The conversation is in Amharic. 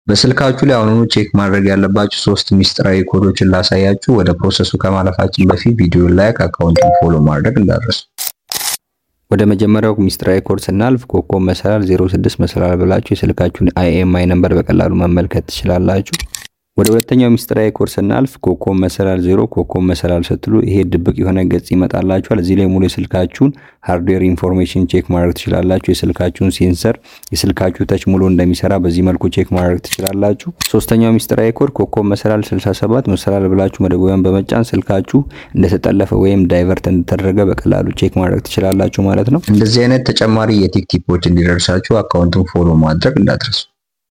በስልካችሁ ላይ አሁኑኑ ቼክ ማድረግ ያለባችሁ ሶስት ሚስጥራዊ ኮዶችን ላሳያችሁ። ወደ ፕሮሰሱ ከማለፋችን በፊት ቪዲዮ ላይክ፣ አካውንቱን ፎሎ ማድረግ እንዳትረሱ። ወደ መጀመሪያው ሚስጥራዊ ኮድ ስናልፍ ኮከብ መሰላል 06 መሰላል ብላችሁ የስልካችሁን አይኤምአይ ነምበር በቀላሉ መመልከት ትችላላችሁ። ወደ ሁለተኛው ሚስጥራዊ ኮድ ስናልፍ ኮከብ መሰላል ዜሮ ኮከብ መሰላል ስትሉ ይሄ ድብቅ የሆነ ገጽ ይመጣላችኋል። እዚህ ላይ ሙሉ የስልካችሁን ሃርድዌር ኢንፎርሜሽን ቼክ ማድረግ ትችላላችሁ። የስልካችሁን ሴንሰር፣ የስልካችሁ ተች ሙሉ እንደሚሰራ በዚህ መልኩ ቼክ ማድረግ ትችላላችሁ። ሶስተኛው ሚስጥራዊ ኮድ ኮከብ መሰላል 67 መሰላል ብላችሁ መደወያን በመጫን ስልካችሁ እንደተጠለፈ ወይም ዳይቨርት እንደተደረገ በቀላሉ ቼክ ማድረግ ትችላላችሁ ማለት ነው። እንደዚህ አይነት ተጨማሪ የቴክ ቲፖች እንዲደርሳችሁ አካውንቱን ፎሎ ማድረግ እንዳትረሱ።